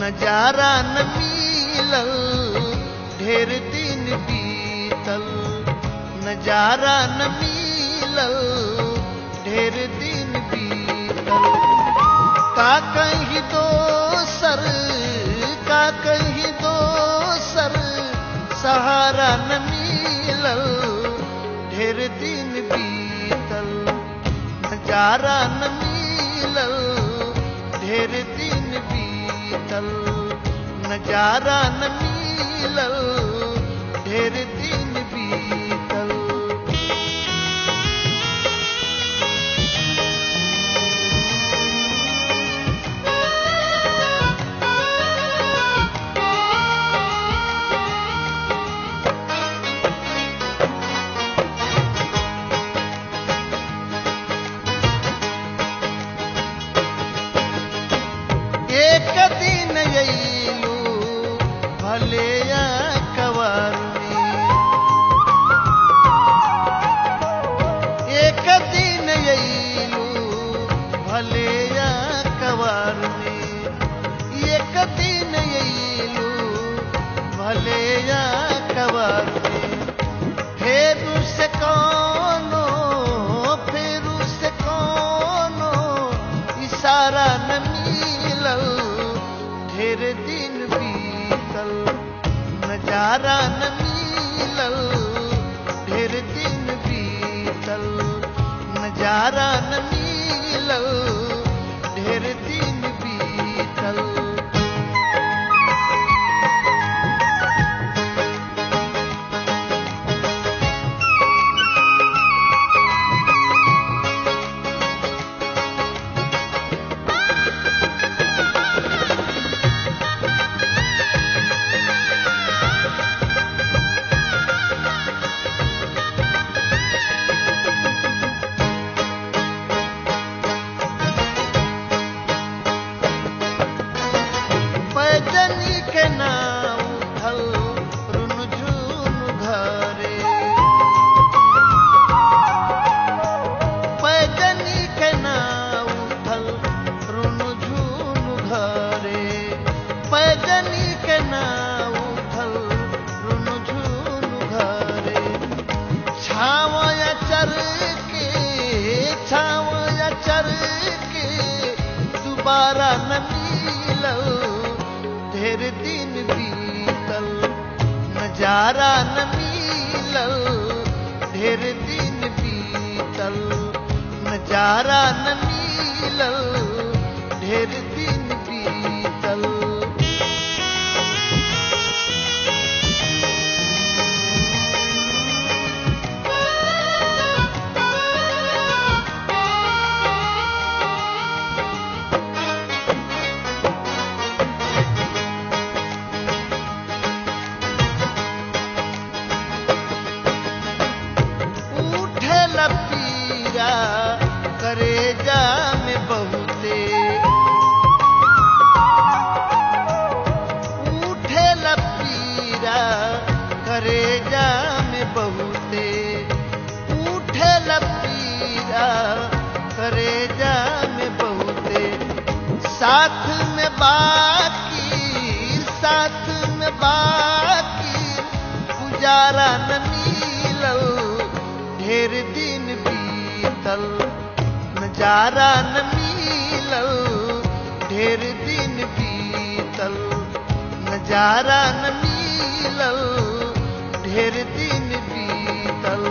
नजारा न मिलल ढेर दिन बीतल नजारा न मिलल ढेर दिन बीतल का कहीं दोसर का कहीं दोसर सहारा न मिलल ढेर दिन बीतल नजारा न मिलल ढेर दिन बीतल नजारा न मिलल ढेर दिन बीतल एक दिन अयलू भले कवर एक दिन अयलू भले कवर एक दिन अयलू भले कवर फेरू से कोनो फेरू से कोनो इशारा न मिलल ढेर दिन बीतल नजारा न मिलल ढेर दिन बीतल नजारा न मिलल ढेर दिन बीतल पैजनी के नाम उठल रुन झुन घरे पैजनी के नाम उठल रुन झुन घरे पैजनी के नाम उठल रुन झुन घरे छावया चर के छावया चर के दोबारा न मिलल ढेर दिन बीतल नजारा न मिलल ढेर दिन बीतल नजारा न मिलल ढेर दिन बीतल उठे लपीरा करे जा में बहुते उठे लपीरा करे जा में बहुते उठे लपीरा करे जा में बहुते साथ में बाकी साथ में बाकी गुजारा न मिलल ढेर दिन बीतल नजारा न मिलल ढेर दिन बीतल नजारा न मिलल ढेर दिन बीतल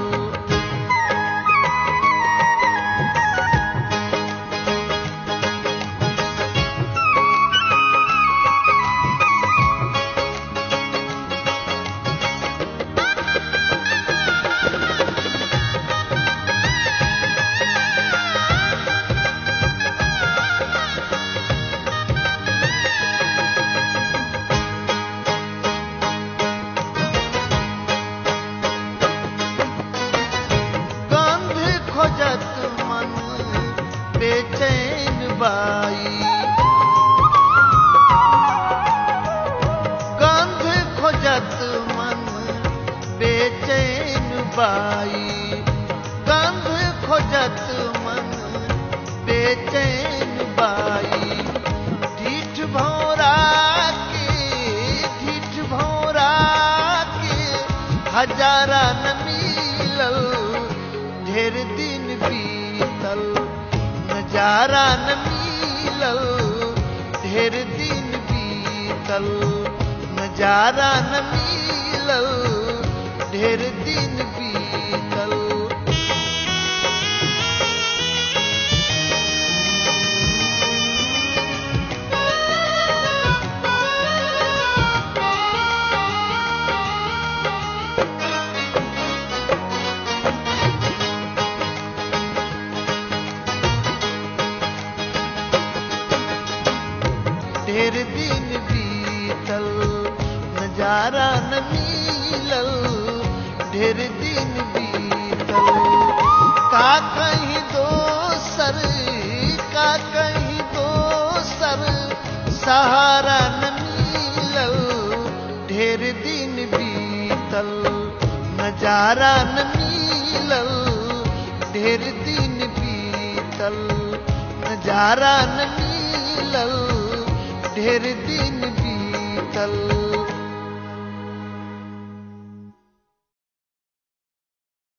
गंध खोजत मन बेचैन बाई गंध खोजत मन बेचैन बाई गंध खोजत मन बेचैन बाई ढीठ भौरा हजारा न मिलल ढेर दिन बीतल नजारा न मिलल ढेर दिन बीतल नजारा न मिलल ढेर दिन बीतल ढेर दिन बीतल नजारा न मिलल ढेर दिन बीतल का कहीं दोसर का कहीं दोसर सहारा न मिलल ढेर दिन बीतल नजारा न मिलल ढेर दिन बीतल नजारा न मिलल ढेर दिन बीतल